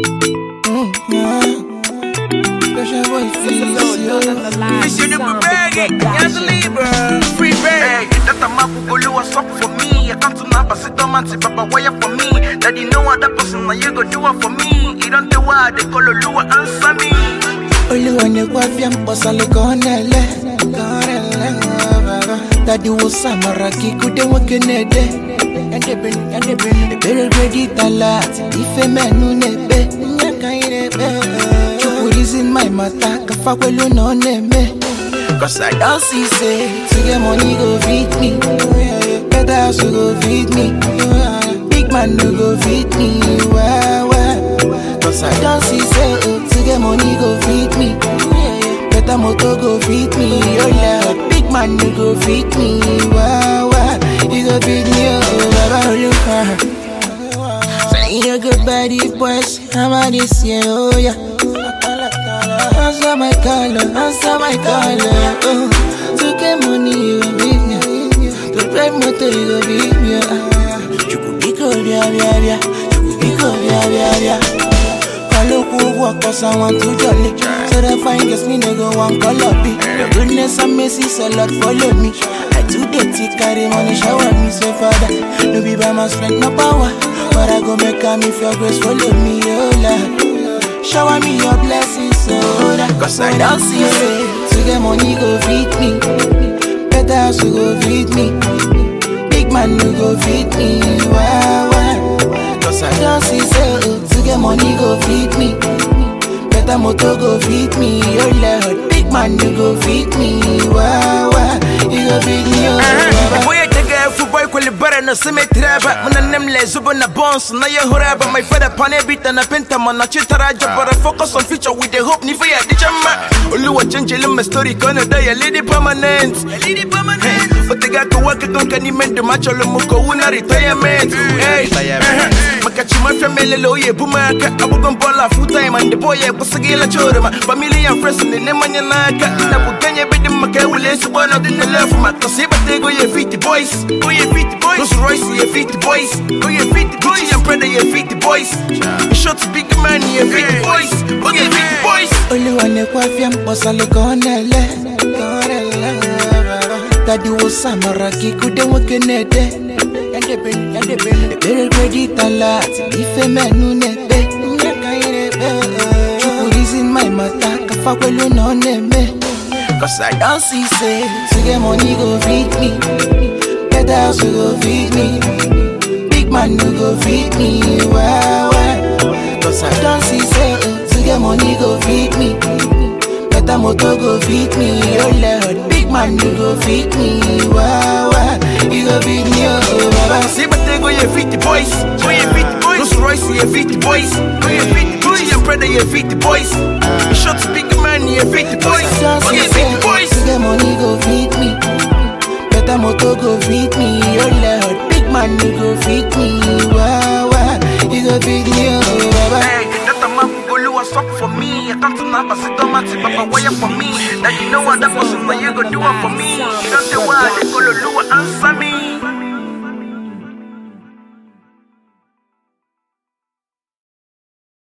Mm, yeah. Special boy feels yo. Fish you the bag, yes, Libra. Free bag. Hey, that a map go low what's up for me. I come to Napa, sit down and say, Papa, why you for me? Daddy know what that person now you go do it for me. He don't tell why they call a Lua answer me. Olúwa ni wá fi àǹpọ̀sálẹ̀ kọ́nẹ̀lẹ̀ kọ́nẹ̀lẹ̀ bàbá. Dadi wo samara kikude wakenede. Ebere gredi talat, ife menu nebe. Nyaka irebe. Chukwu reason my matter, kafa kwelu no neme. Cause I don't see say, to get money go feed me. Better house you go feed me. Big man no go feed me. Well, well. Cause I don't see say, oh, to get money go feed me. Better motor go feed me. Oh yeah, big man no go feed me. Wow, wow. You go feed me. Oh, baba, oh, look, ah. Say you good body boys, I'm on this year, oh yeah. Answer my color, answer my color. Oh, to get money, you go beat me. To drive motor, you go beat me. You could be good, yeah, yeah, yeah. You could be good, yeah, yeah, yeah. Follow who walk cause I want to jolly. So the fine gets me, nigga, one color be. Your goodness and mercy, so Lord, follow me. I do dirty, carry money, shower me, so father. No be by my strength, no power. But I go make am if your grace follow me, oh Lord. Shower me your blessings, so that Cause I don't see it. To get money, go feed me. Better house, you go feed me. Big man, you go feed me. Wow, wow. Cause I don't see say oh, to get money go feed me. Better motor go feed me. Oh Lord, big man you go feed me. Wow, wow. You go feed me. Oh, baba. Boy, take a football kweli bara na sime traba Muna nemle zubo na bones na ye horaba My father pane beat na penta man na chitaraja But I focus on future with the hope ni for ya di chamba Oluwa change my story kona da ya lady permanent Lady permanent Otega ko waka kon kani mendo macholo muko una retirement Hey, makachi mafia melele oye bumaka Abugon bola full time and the boy ya kusagila chorama Family and friends ni nemanya naka Na buganya bidi maka ule subana dina left maka Siba tego ye 50 boys Go ye 50 boys Rolls Royce ye 50 boys Go ye 50 boys Gucci and Prada ye 50 boys Shots big man ye 50 boys Go ye 50 boys Olúwa ni kwa fi àǹpọ̀sálẹ̀ kọ́nẹ̀lẹ̀ kọ́nẹ̀lẹ̀ bàbá. Dadi wo samara kikude wakenede. Ebere gredi talat, ife menu nebe. Nyaka irebe. Chukwu reason my matter, kafa kwelu no neme. Cause I don't see say, to get money go feed me. Better house you go feed me. Big man you go feed me. Wow, wow. Cause I don't see say, oh, to get money go feed me. Better motor go feed me. Oh Lord, big man you go feed me. Wow, wow. You go feed me, oh baba. Siba tego ye 50 boys Go ye 50 boys Rolls Royce ye 50 boys Go ye 50 boys Gucci and Prada ye 50 boys Shots big man ye 50 boys Just Go ye say, 50 boys to get money go feed me. Better motor go feed me. Oh Lord, big man you go feed me. Wow, wow. You go feed me, oh baba. Hey, that a map go low what's up for me. I come to Napa, sit down and say, Papa, why you for me? Daddy know what that person now you go do it for me. He don't tell why they call a Lua answer me.